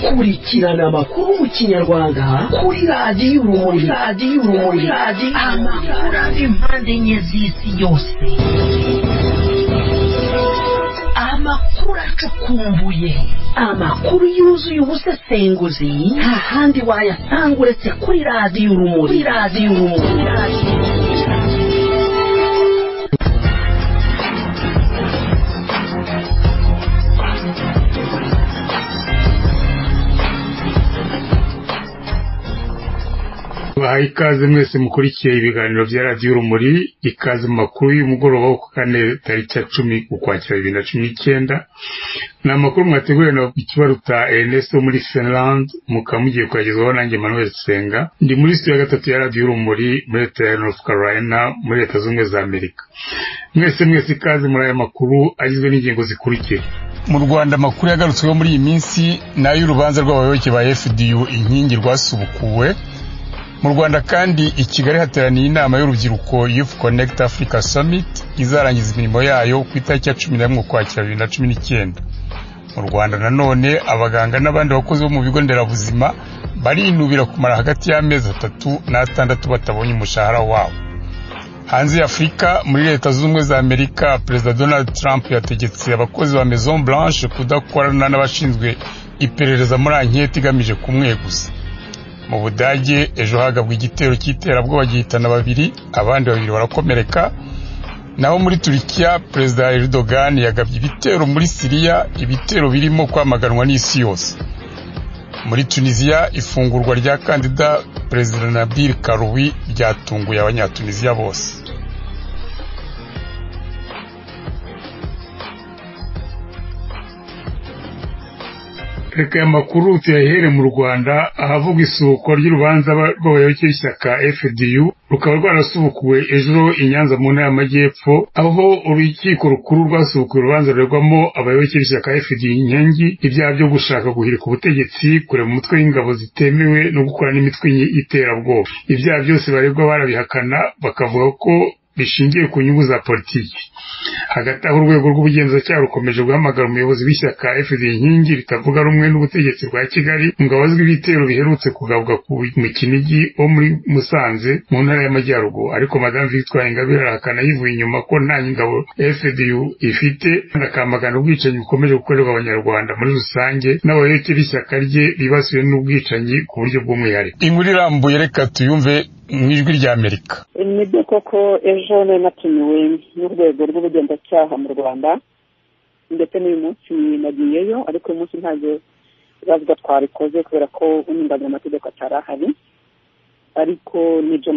gukurikirana amakuru mu kinyarwanda kuri radiyo urumuri radiyo urumuri amakuru ava impande enye z'isi yose amakuru acukumbuye amakuru yuzuye ubusesenguzi nta handi wayasanga uretse kuri radiyo urumuri kuri radiyo urumuri bahaye ikaze mwese mukurikiye ibiganiro bya radiyo urumuri ikaze mu makuru y'umugoroba wo ku kane tariki ya cumi ukwakira bibiri na cumi n'icyenda ni amakuru mwateguye na ikibaruta Ernest wo muri Finland mukaba mugiye kuyagezwaho nanjye Manuel Senga ndi muri studio ya gatatu ya radiyo urumuri muri leta ya North Carolina muri leta zunze ubumwe za Amerika mwese mwese ikaze muri aya makuru agizwe n'ingingo zikurikira mu rwanda amakuru yagarutsweho muri iyi minsi ni ay'urubanza rw'abayoboke ba fdu inkingi rwasubukuwe mu rwanda kandi i kigali hateraniye inama y'urubyiruko youth connect africa summit izarangiza imirimo yayo ku itariki ya cumi n'imwe ukwakira bibiri na cumi n'icyenda mu rwanda nanone abaganga n'abandi bakozi bo mu bigo nderabuzima barinubira kumara hagati y'amezi atatu n'atandatu batabonye umushahara wabo hanze ya afurika muri leta zunze ubumwe za amerika perezida donald trump yategetse abakozi ba maison blanche kudakorana n'abashinzwe iperereza muri anketi igamije kumweguza mu budage ejo hagabwa igitero cy'iterabwoba gihitana babiri abandi babiri barakomereka naho muri turikiya perezida Erdogan yagabye ibitero muri siriya ibitero birimo kwamaganwa n'isi yose muri tunisiya ifungurwa rya kandida perezida nabil karuwi ryatunguye abanyatunisiya bose reka aya makuru tuyahere mu rwanda ahavuga isubukwa ry'urubanza rw'abayoboke b'ishyaka fdu rukaba rwarasubukuwe ejo i nyanza mu ntara y'amajyepfo aho urukiko rukuru rwasubukuye urubanza ruregwamo abayoboke b'ishyaka fdu inkingi ibyaha byo gushaka guhirika ubutegetsi kurema umutwe w'ingabo zitemewe no gukora n'imitwe y'iterabwoba ibyaha byose baregwa barabihakana bakavuga ko bishingiye ku nyungu za politiki hagati aho urwego rw'ubugenzacyaha rukomeje guhamagara umuyobozi w'ishyaka fd inkingi ritavuga rumwe n'ubutegetsi bwa kigali ngo abazwi ibitero biherutse kugabuka ku mukinigi wo muri musanze mu ntara y'amajyaruguru ariko madame victoire ingabire arahakana yivuye inyuma ko nta ngabo fdu ifite kandi akamagana ubwicanyi bukomeje gukorerwa abanyarwanda muri rusange n'abayoboke b'ishyaka rye bibasiwe n'ubwicanyi ku buryo bw'umwihariko inkuru irambuye reka tuyumve mu ijwi ry'amerika nibyo koko ejo nari natumiwe n'urwego rw'ubugenzacyaha mu rwanda ndetse n'uyu munsi nagiyeyo ariko uyu munsi ntabwo turavuga twarikoze kubera ko umwunganira amategeko atari ahari ariko nibyo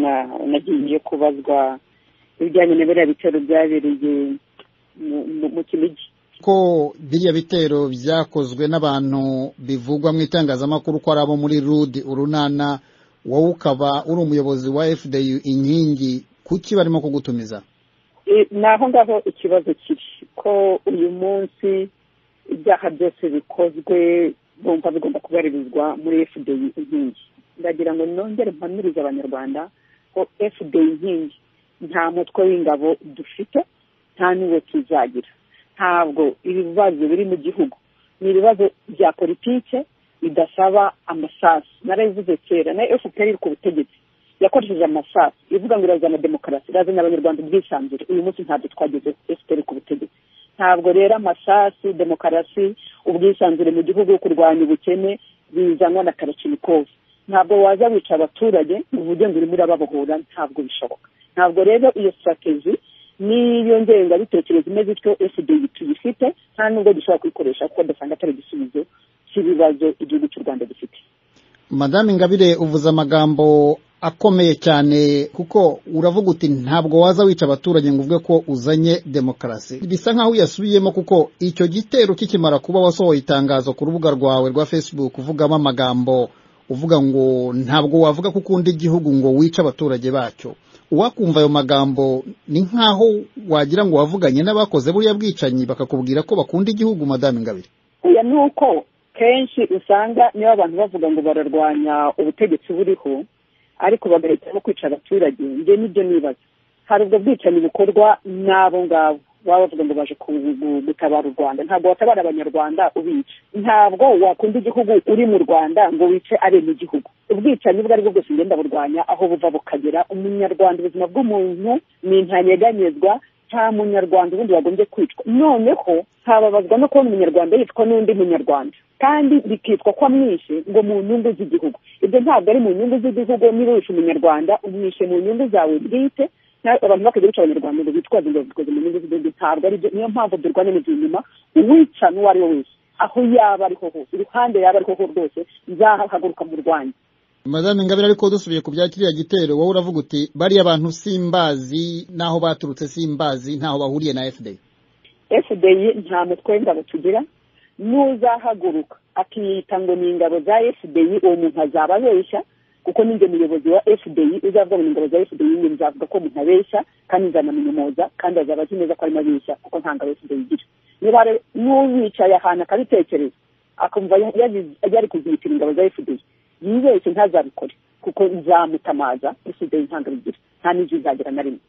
nagiye kubazwa ibijyanye na biriya bitero byabereye mu kinigi ko biriya bitero byakozwe n'abantu bivugwa mu itangazamakuru ko ari abo muri rudi urunana wowe ukaba uri umuyobozi wa fdu inkingi kuki barimo kugutumiza ni aho ngaho ikibazo kiri ko uyu munsi ibyaha byose bikozwe bumva bigomba kubarizwa muri fdu inkingi ndagira ngo nongere mpamirize abanyarwanda ko fdu inkingi nta mutwe w'ingabo dufite nta n'uwo tuzagira ntabwo ibibazo biri mu gihugu ni ibibazo bya politike bidasaba amasasu narabivuze kera na efuperi iri ku butegetsi yakoresheje amasasu ivuga ngo irazana demokarasi irazana abanyarwanda ubwisanzure uyu munsi ntabwo twageze efuperi ku butegetsi ntabwo rero amasasu demokarasi ubwisanzure mu gihugu kurwanya ubukene bizanwa na karacimikovu ntabwo waza wica abaturage ngo uvuge ngo urimo urababohora ntabwo bishoboka ntabwo rero iyo sitrategi n'iyo ngengabitekerezo imeze ityo efudeyi tuyifite nta nubwo dushobora kuyikoresha kuko dusanga atari igisubizo cy'ibibazo igihugu cy'u rwanda gifite madame ingabire uvuze amagambo akomeye cyane kuko uravuga uti ntabwo waza wica abaturage ngo uvuge ko uzanye demokarasi bisa nk'aho uyasubiyemo kuko icyo gitero kikimara kuba wasohoye itangazo ku rubuga rwawe rwa facebook uvugamo amagambo uvuga ngo ntabwo wavuga ko ukunda igihugu ngo wice abaturage bacyo uwakumva ayo magambo ni nk'aho wagira ngo wavuganye n'abakoze buriya bwicanyi bakakubwira ko bakunda igihugu madame ingabire oya ni uko kenshi usanga niba abantu bavuga ngo bararwanya ubutegetsi buriho ariko bagahitamo kwica abaturage njye nibyo nibaza hari ubwo bwicanyi bukorwa n'abo ngabo baba bavuga ngo baje gutabara u rwanda ntabwo watabara abanyarwanda ubica ntabwo wakunda igihugu uri mu rwanda ngo wice abenegihugu ubwicanyi ubwo aribwo bwose ugenda burwanya aho buva bukagera umunyarwanda ubuzima bw'umuntu ni intanyeganyezwa nta munyarwanda ubundi wagombye kwicwa noneho hababazwa no kubona umunyarwanda yicwa n'undi munyarwanda kandi bikitwa ko amwishe ngo mu nyungu z'igihugu ibyo ntabwo ari mu nyungu z'igihugu niba wishe umunyarwanda umwishe mu nyungu zawe bwite abantu bakajya bica abanyarwanda ngo bitwaze ngo bitwaze mu nyungu z'igihugu ntabwo ari byo niyo mpamvu durwana n'ibyo nyuma uwica n'uwo ari we wese aho yaba ariho hose iruhande yaba ariho hose rwose nzahaguruka mu rwanda madame ngabire ariko dusubiye ku bya kiriya gitero wowe uravuga uti bariya bantu simbazi n'aho baturutse simbazi ntaho bahuriye na fda fda nta mutwe w'ingabo tugira n'uzahaguruka akiyita ngo ni ingabo za fda uwo muntu azaba abeshya kuko ninjye muyobozi wa fda uzavuga ngo ni ingabo za fda njye nzavuga ko umuntu abeshya kandi nzanamunyomoza kandi azaba azi neza ko arimo abeshya kuko nta ngabo fda igira niba n'uwicaye ahantu akabitekereza akumva yari kuzitira ingabo za fda yibeshye ntazabikore kuko nzamutamaza isigaye ntabwo bigira nta n'ibyo izagira na rimwe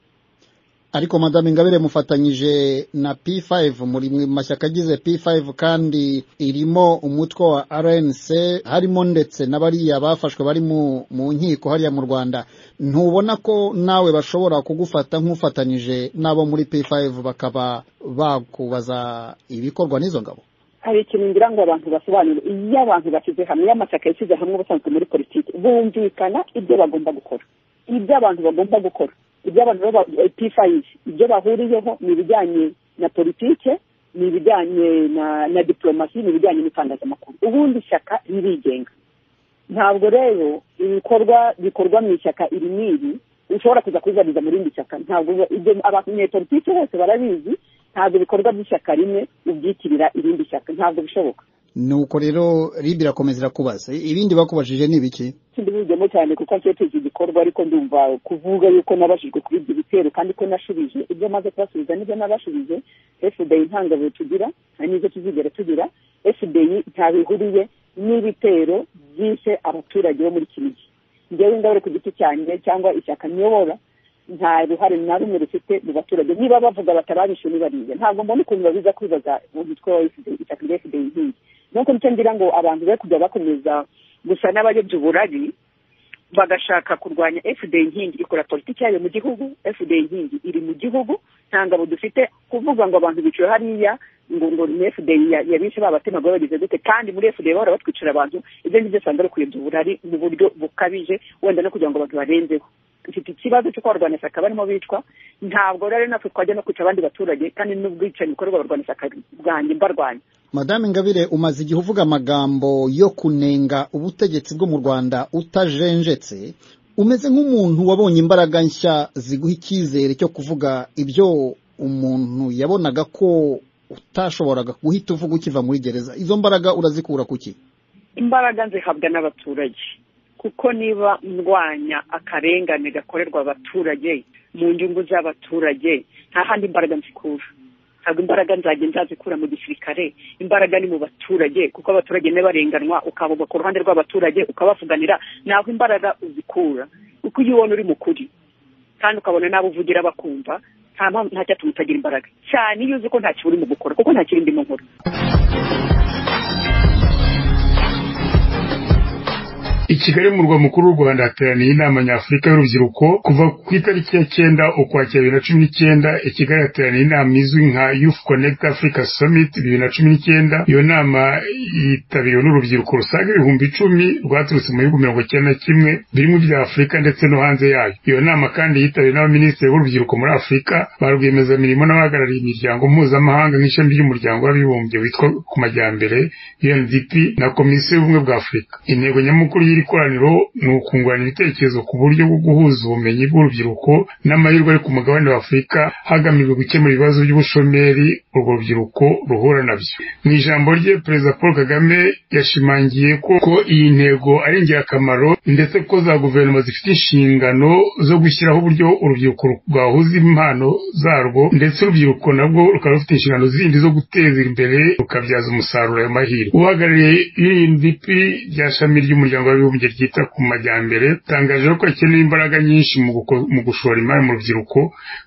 ariko madame ingabire mufatanyije na p5 muri mu mashyaka agize p5 kandi irimo umutwe wa rnc harimo ndetse n'abariya bafashwe bari mu nkiko hariya mu rwanda ntubona ko nawe bashobora kugufata nk'ufatanyije n'abo muri p5 bakaba bakubaza ibikorwa n'izo ngabo hari ikintu ngira ngo abantu basobanure iyo abantu bashyize hamwe iyo amashyaka yashyize hamwe ubusanzwe muri politiki bumvikana ibyo bagomba gukora ibyo abantu bagomba gukora ibyo abantu pifayizi ibyo bahuriyeho ni ibijyanye na politiki ni ibijyanye na na diporomasi ni ibijyanye n'itangazamakuru ubundi ishyaka ririgenga ntabwo rero ibikorwa bikorwa mu ishyaka iri n'iri ushobora kuza kubibariza mu rindi shyaka ntabwo ibyo abanyepolitiki bose barabizi ntabwo ibikorwa by'ishyaka rimwe ubyitirira irindi shyaka ntabwo bishoboka nuko rero ribi irakomeza irakubaza ibindi bakubajije ni ibiki sindibijyemo cyane kuko nshyeteze igikorwa ariko ndumva kuvuga yuko nabashijwe kuri ibyo bitero kandi ko nashubije ibyo maze kubasubiza nibyo nabashubije fda ntangabuye tugira n'ibyo tuzigera tugira fda ntabihuriye n'ibitero byishe abaturage bo muri kinigi njyewe ingabire ku giti cyanjye cyangwa ishyaka niyobora nta ruhare na rumwe rufite mu baturage niba bavuga batababishe nibariye ntabwo mbona ukuntu babiza kwibaza umutwe wa fda itaka rya fda inkingi nuko nicyo ngira ngo abantu be kujya bakomeza gusa n'abayobya uburari bagashaka kurwanya fda inkingi ikora politiki yayo mu gihugu fda inkingi iri mu gihugu nta ngabo dufite kuvuga ngo abantu biciwe hariya ngo ngo ni fda yabishe babatemaga babigize gute kandi muri fda bahora batwicira abantu ibyo ngibyo usanga ari ukuyobya uburari mu buryo bukabije wenda no kugira ngo abantu barenzeho dufite ikibazo cyo kubarwanya ishyaka barimo bitwa ntabwo rero natwe twajya no kwica abandi baturage kandi n'ubwicanyi bukorerwa abarwanya ishyaka bwanjye mbarwanya madame ingabire umaze igihe uvuga amagambo yo kunenga ubutegetsi bwo mu rwanda utajenjetse umeze nk'umuntu wabonye imbaraga nshya ziguha icyizere cyo kuvuga ibyo umuntu yabonaga ko utashoboraga guhita uvuga ukiva muri gereza izo mbaraga urazikura ku ki imbaraga zihabwa n'abaturage kuko niba ndwanya akarengane gakorerwa abaturage mu nyungu z'abaturage nta handi imbaraga nzikura ntabwo imbaraga nzajya nzazikura mu gisirikare imbaraga ni mu baturage kuko abaturage barenganwa ukabugwa ku ruhande rw'abaturage ukabavuganira ntabwo imbaraga uzikura kuko iyo ubona uri mukuri kandi ukabona n'abo uvugira bakumva nta cyatuma utagira imbaraga cyane iyo uzi ko nta uri mu gukora kuko nta kindi ndimo nkora i kigali mu murwa mukuru w'u rwanda hateraniye inama nyafurika y'urubyiruko kuva ku itariki ya cyenda ukwakira bibiri na cumi n'icyenda i kigali hateraniye inama izwi nka youth connect africa summit bibiri na cumi n'icyenda iyo nama yitabiriwe n'urubyiruko rusaga ibihumbi icumi rwaturutse mu bihugu mirongo icyenda na kimwe birimo ibya afurika ndetse no hanze yayo iyo nama kandi yitabiriwe n'abaminisitiri b'urubyiruko muri afurika ba rwiyemezamirimo n'abahagarariye imiryango mpuzamahanga nk'ishami ry'umuryango w'abibumbye witwa ku majyambere undp na komisiyo y'ubumwe bwa afurika intego nyamukuru y'iri koraniro ni ukungurana ibitekerezo ku buryo bwo guhuza ubumenyi bw'urubyiruko n'amahirwe ari ku mugabane wa afurika hagamijwe gukemura ibibazo by'ubushomeri urwo rubyiruko ruhura nabyo mu ijambo rye perezida paul kagame yashimangiye ko iyi ntego ari ingirakamaro ndetse ko za guverinoma zifite inshingano zo gushyiraho uburyo urubyiruko rwahuza impano zarwo ndetse urubyiruko nabwo rukaba rufite inshingano zindi zo guteza imbere rukabyaza umusaruro ayo mahirwe uhagarariye UNDP rya shami ry'umuryango w'abibumbye abibumbye ryita ku majyambere tangaje ko hakenewe imbaraga nyinshi mu gushora imari mu rubyiruko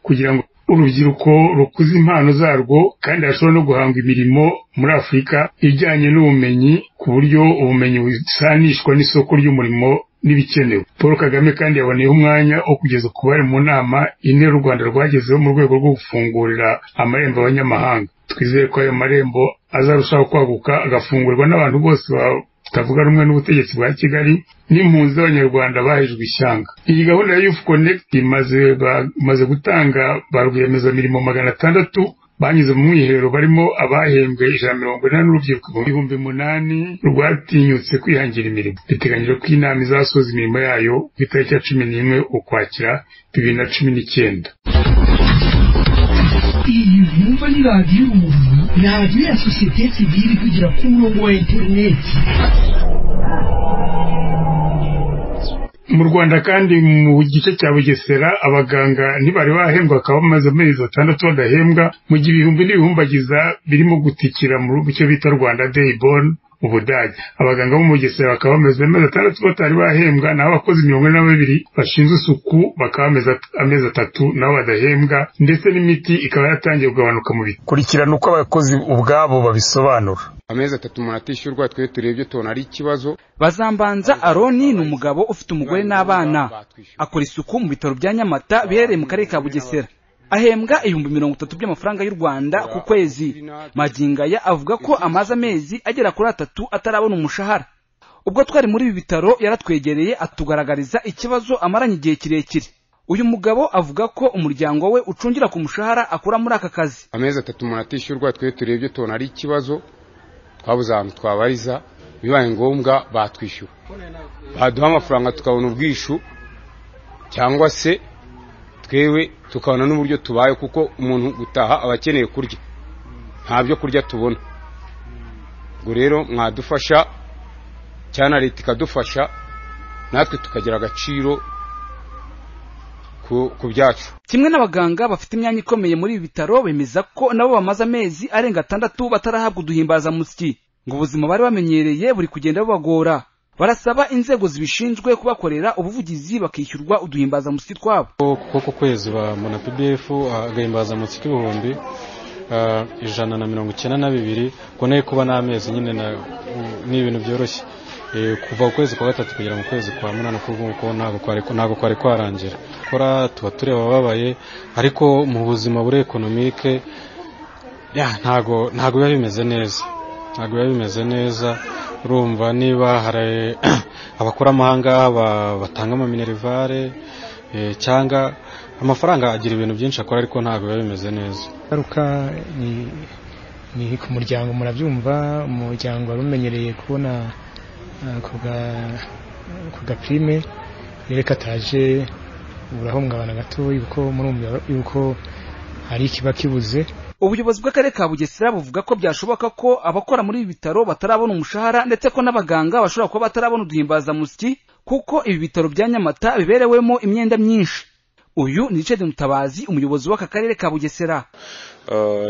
kugira ngo urubyiruko rukuza impano zarwo kandi hashobora no guhanga imirimo muri afurika ijyanye n'ubumenyi ku buryo ubumenyi busanishwa n'isoko ry'umurimo n'ibikenewe paul kagame kandi yaboneyeho umwanya wo kugeza ku bari mu nama ine u rwanda rwagezeho mu rwego rwo gufungurira amarembo abanyamahanga twizere ko ayo marembo azarushaho kwaguka agafungurwa n'abantu bose batavuga rumwe n'ubutegetsi bwa kigali n'impunzi z'abanyarwanda bahejwe ishyanga iyi gahunda ya yufu konegiti imaze gutanga ba rwiyemezamirimo magana atandatu banyuze mu mwiherero barimo abahembwe ijana mirongo inani n'urubyiruko ibihumbi umunani rwatinyutse kwihangira imirimo biteganyije ko inama izasoza imirimo yayo ku itariki ya cumi n'imwe ukwakira bibiri na cumi n'icyenda iyi nkumva ni radiyo urumuri ni radiyo ya sosiyete sivili kugira ku murongo wa interineti mu rwanda kandi mu gice cya bugesera abaganga ntibari bahembwa bakaba bamaze amezi atandatu badahembwa mu gihe ibihumbi n'ibihumbagiza birimo gutikira mu cyo bita rwanda dayiboni ubudage abaganga bo mu bugesera bakaba bamaze amezi atandatu batari bahembwa naho abakozi mirongo ine na babiri bashinzwe isuku bakaba bamaze amezi atatu nabo badahembwa ndetse n'imiti ikaba yatangiye kugabanuka mu biti kurikirana uko abakozi ubwabo babisobanura amezi atatu umuntu atishyurwa twe turebye tubona ari ikibazo bazambanza aroni ni umugabo ufite umugore n'abana akora isuku mu bitaro bya nyamata biherereye mu karere ka bugesera ahembwa ibihumbi mirongo itatu by'amafaranga y'u rwanda ku kwezi magingaya avuga ko amaze amezi agera kuri atatu atarabona umushahara ubwo twari muri ibi bitaro yaratwegereye atugaragariza ikibazo amaranye igihe kirekire uyu mugabo avuga ko umuryango we ucungira ku mushahara akura muri aka kazi amezi atatu umuntu atishyurwa twe turebye tubona ari ikibazo twabuze ahantu twabariza bibaye ngombwa batwishyura baduha amafaranga tukabona ubwishu cyangwa se twewe tukabona n'uburyo tubaye kuko umuntu gutaha aba akeneye kurya nta byo kurya tubona ngo rero mwadufasha cyane leta ikadufasha natwe tukagira agaciro ku byacu kimwe n'abaganga bafite imyanya ikomeye muri ibi bitaro bemeza ko nabo bamaze amezi arenga atandatu batarahabwa uduhimbazamusyi ngo ubuzima bari bamenyereye buri kugenda bubagora barasaba inzego zibishinzwe kubakorera ubuvugizi bakishyurwa uduhimbazamusyi twabo kuko ku kwezi bamubona pdf agahimbazamusyi k'ibihumbi ijana na mirongo icyenda na bibiri kubona kuba n'amezi nyine ni ibintu byoroshye kuva ku kwezi kwa gatatu kugera mu kwezi kwa munani kuko ntabwo kwari kwarangira gukora tuba tureba ababaye ariko mu buzima buri ekonomike ntabwo biba bimeze neza ntabwo biba bimeze neza urumva niba hari abakoramahanga batanga amaminerivare cyangwa amafaranga agira ibintu byinshi akora ariko ntabwo biba bimeze neza ingaruka ni ku muryango murabyumva umuryango wari umenyereye kubona ku gapirime rero kataje urahungabana gatoya kuko murumva yuko hari ikiba kibuze ubuyobozi bw'akarere ka bugesera buvuga ko byashoboka ko abakora muri ibi bitaro batarabona umushahara ndetse ko n'abaganga bashobora kuba batarabona uduhimbazamusyi kuko ibi bitaro bya nyamata biberewemo imyenda myinshi uyu ni richard mutabazi umuyobozi w'aka karere ka bugesera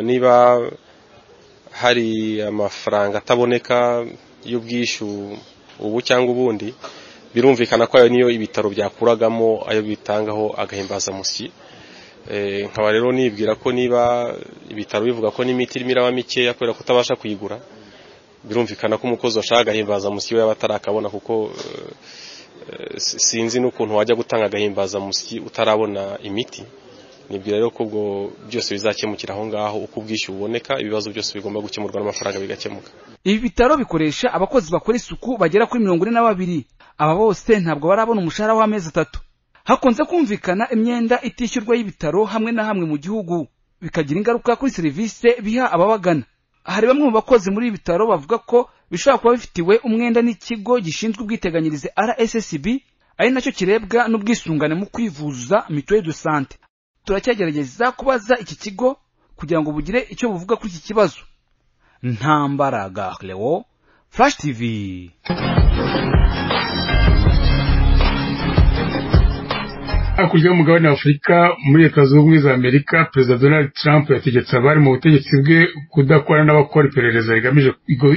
niba hari amafaranga ataboneka y'ubwishyu ubu cyangwa ubundi birumvikana ko ayo niyo ibitaro byakuragamo ayo bitangaho agahimbazamusyi nkaba rero nibwira ko niba ibitaro bivuga ko n'imiti irimo iraba mikeya kubera ko utabasha kuyigura birumvikana ko umukozi washaka agahimbazamusyi we yaba atarakabona kuko sinzi n'ukuntu wajya gutanga agahimbazamusyi utarabona imiti nibwira rero ko ubwo byose bizakemukira aho ngaho uko ubwishyu buboneka ibibazo byose bigomba gukemurwa n'amafaranga bigakemuka ibi bitaro bikoresha abakozi bakora isuku bagera kuri mirongo ine na babiri aba bose ntabwo barabona umushahara w'amezi atatu hakunze kumvikana imyenda itishyurwa y'ibitaro hamwe na hamwe mu gihugu bikagira ingaruka kuri serivisi biha ababagana hari bamwe mu bakozi muri ibi bitaro bavuga ko bishobora kuba bifitiwe umwenda n'ikigo gishinzwe ubwiteganyirize rssb ari nacyo kirebwa n'ubwisungane mu kwivuza mituweli de sante turacyagerageza kubaza iki kigo kugira ngo bugire icyo buvuga kuri iki kibazo ntambaraga lewo flash tv hakurya y'umugabane wa afurika muri leta zunze ubumwe za amerika perezida donald trump yategetse abari mu butegetsi bwe kudakorana n'abakora iperereza rigamije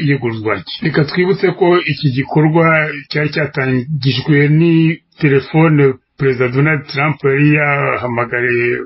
iyegurwa rye reka twibutse ko iki gikorwa cyari cyatangijwe ni telefone perezida donald trump yari yahamagariye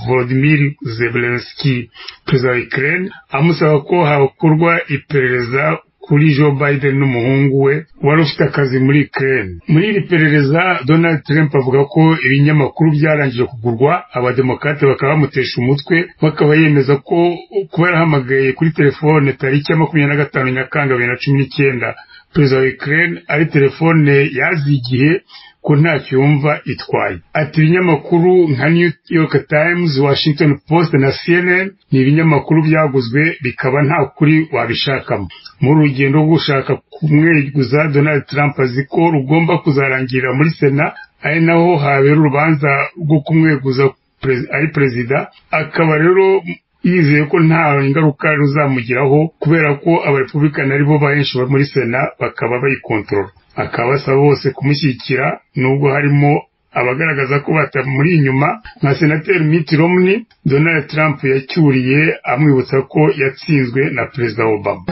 volodimir zebelenski perezida wa ikirere amusaba ko hakorwa iperereza kuri joe biden n'umuhungu we wari ufite akazi muri ikirere muri iri perereza donald trump avuga ko ibinyamakuru byarangije kugurwa abademokarate bakaba bamutesha umutwe bakaba yemeza ko kuba yarahamagaye kuri telefone tariki ya makumyabiri na gatanu nyakanga bibiri na cumi n'icyenda perezida wa ikirere ari telefone yazigiye ko ntacyo yumva itwaye ati ibinyamakuru nka new york times washington post na cnn ni ibinyamakuru byaguzwe bikaba nta kuri wabishakamo muri urugendo rwo gushaka kumweguza donald trump azi ko rugomba kuzarangirira muri sena ari naho habera urubanza rwo kumweguza ari perezida akaba rero yizeye ko nta ngaruka ruzamugiraho kubera ko abarepublikani aribo benshi muri sena bakaba bayikontorora akaba asaba bose kumushyigikira nubwo harimo abagaragaza ko batamuri inyuma nka senateri Mitt Romney Donald Trump yacyuriye amwibutsa ko yatsinzwe na perezida Obama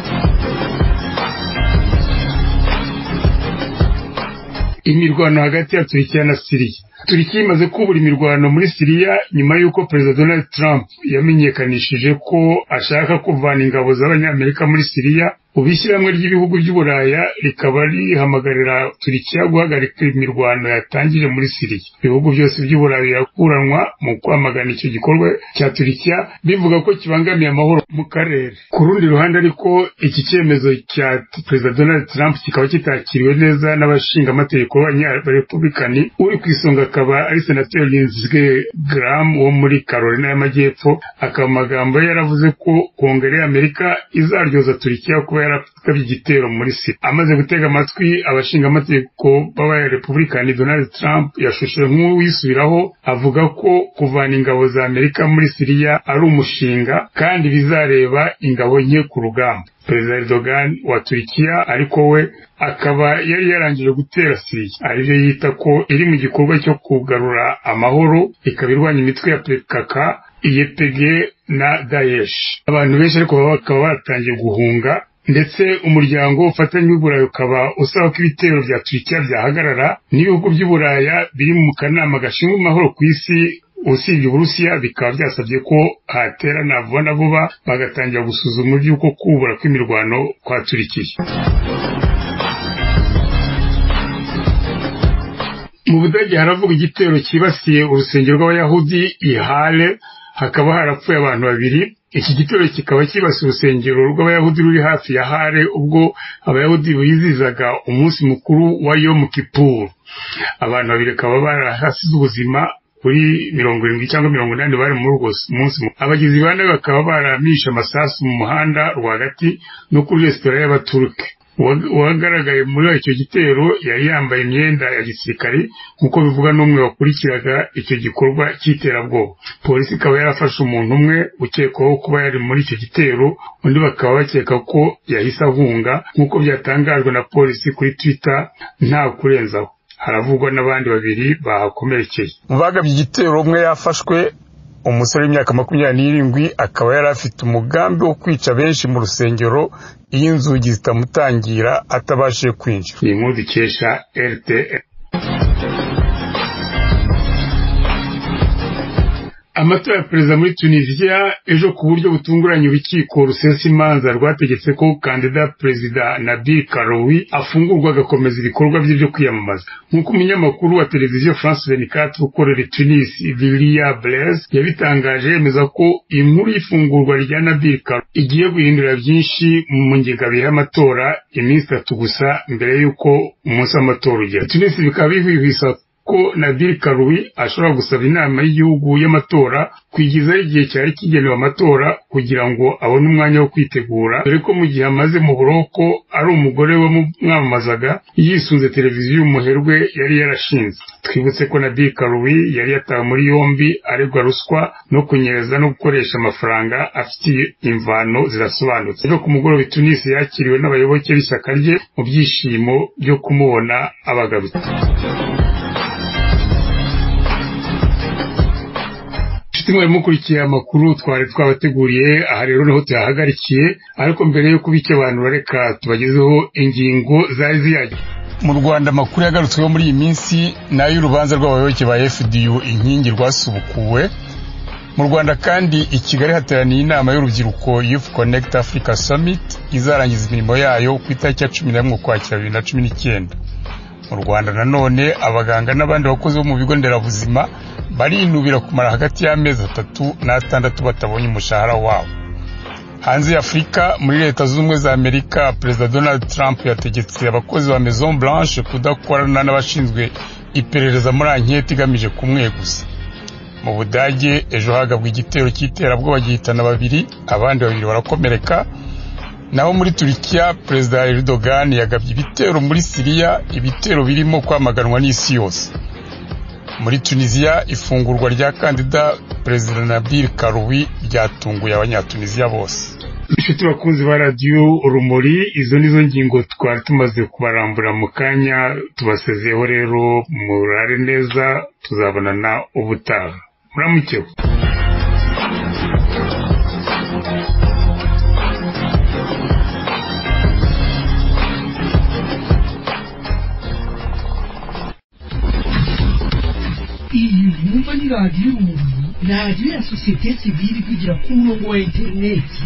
imirwano hagati ya Turkiya na Siriya Turkiya imaze kubura imirwano muri Siriya nyuma y'uko perezida Donald Trump yamenyekanishije ko ashaka kuvana ingabo z'abanyamerika muri Siriya ubu ishyirahamwe ry'ibihugu by'uburaya rikaba rihamagarira turikiya guhagarika imirwano yatangije muri siriya ibihugu byose by'uburayi birakuranwa mu kwamagana icyo gikorwa cya turikiya bivuga ko kibangamiye amahoro mu karere ku rundi ruhande ariko iki cyemezo cya perezida donald trump kikaba kitakiriwe neza n'abashingamategeko b'abanyarepublikani uri ku isonga akaba ari senateri linzwe graham wo muri carolina y'amajyepfo akaba amagambo ye yaravuze ko kongere y'amerika izaryoza turikiya kuba yaratabye igitero muri siriya amaze gutega amatwi abashingamategeko b'abarepublikani donald trump yashushe nk'uwisubiraho avuga ko kuvana ingabo za amerika muri siriya ari umushinga kandi bizareba ingabo nke ku rugamba perezida erdogan wa turikiya ariko we akaba yari yarangije gutera siriya aribyo yita ko iri mu gikorwa cyo kugarura amahoro ikaba irwanya imitwe ya pkk iyepege na daesh abantu benshi ariko bakaba batangiye guhunga ndetse umuryango ufatanya w'uburayi ukaba usaba ko ibitero bya turikiya byahagarara n'ibihugu by'uburaya biri mu kanama gashinzwe amahoro ku isi usibye uburusiya bikaba byasabye ko haterana vuba na vuba bagatangira gusuzuma iby'uko kubura kw'imirwano kwa turikiya mu budage haravuga igitero cyibasiye urusengero rw'abayahudi ihale hakaba harapfuye abantu babiri iki gitero kikaba kibasiye urusengero rw'abayahudi ruri hafi ya hare ubwo abayahudi bizizaga umunsi mukuru wa yomu kipuru abantu babiri bakaba barahasize ubuzima kuri mirongo irindwi cyangwa mirongo inani bari muri urwo munsi abagizi ba nabi bakaba baramishe amasasu mu muhanda rwagati no kuri resitora y'abaturuke uwagaragaye muri icyo gitero yari yambaye imyenda ya gisirikare nk'uko bivuga n'umwe wakurikiraga icyo gikorwa cy'iterabwoba polisi ikaba yarafashe umuntu umwe ukekwaho kuba yari muri icyo gitero undi bakaba bakeka ko yahise ahunga nk'uko byatangajwe na polisi kuri twitter nta kurenzaho haravugwa n'abandi babiri bahakomerekeye mu bagabye igitero umwe yafashwe umusore w'imyaka makumyabiri n'irindwi akaba yari afite umugambi wo kwica benshi mu rusengero iyo inzugi zitamutangira atabashije kwinjira iyi nkuru dukesha rtl amatora ya perezida muri tunisiya ejo ku buryo butunguranye urukiko rusesa imanza rwategetse ko kandida perezida nabil karoui afungurwa agakomeza ibikorwa bye byo kwiyamamaza nk'uko umunyamakuru wa televiziyo france venicate ukorera tunis vilia blaise yabitangaje yemeza ko inkuru y'ifungurwa rya nabil karoui igiye guhindura byinshi mu ngengabihe y'amatora iminsi itatu gusa mbere y'uko umunsi w'amatora ugera tunis bikaba bihwihwisa ko Nadir Karoui ashobora gusaba inama y'igihugu y'amatora kwigizaho igihe cyari kigenewe amatora kugira ngo abone umwanya wo kwitegura dore ko mu gihe amaze mu buroko ari umugore wamwamamazaga yisunze televiziyo y'umuherwe yari yarashinze twibutse ko Nadir Karoui yari yatawe muri yombi aregwa ruswa no kunyereza no gukoresha amafaranga afitiye imvano zirasobanutse ejo ku mugoroba Tunisi yakiriwe n'abayoboke b'ishyaka rye mu byishimo byo kumubona abagarutse rimwe mukurikiye amakuru twari twabateguriye aha rero niho tuyahagarikiye ariko mbere yo kubica abantu bareka tubagezeho ingingo zari ziyaje mu rwanda amakuru yagarutsweho muri iyi minsi ni ay'urubanza rw'abayoboke ba fdu inkingi rwasubukuwe mu rwanda kandi i kigali hateraniye inama y'urubyiruko youth connect africa summit izarangiza imirimo yayo ku itariki ya cumi n'imwe ukwakira bibiri na cumi n'icyenda mu rwanda nanone abaganga n'abandi bakozi bo mu bigo nderabuzima barinubira kumara hagati y'amezi atatu n'atandatu batabonye umushahara wabo hanze ya afurika muri leta zunze ubumwe za amerika perezida donald trump yategetse abakozi ba maison blanche kudakorana n'abashinzwe iperereza muri anketi igamije kumweguza mu budage ejo hagabwa igitero cy'iterabwoba gihitana babiri abandi babiri barakomereka naho muri turikiya perezida erdogan yagabye ibitero muri siriya ibitero birimo kwamaganwa n'isi yose muri tunisiya ifungurwa rya kandida perezida nabil karuwi ryatunguye abanyatunisiya bose inshuti bakunzi ba radiyo urumuri izo nizo ngingo twari tumaze kubarambura mu kanya tubasezeho rero murare neza tuzabonana ubutaha muramukeho iyi mwumva ni radiyo urumuri radiyo ya sosiyete sivili kugira ku murongo wa interineti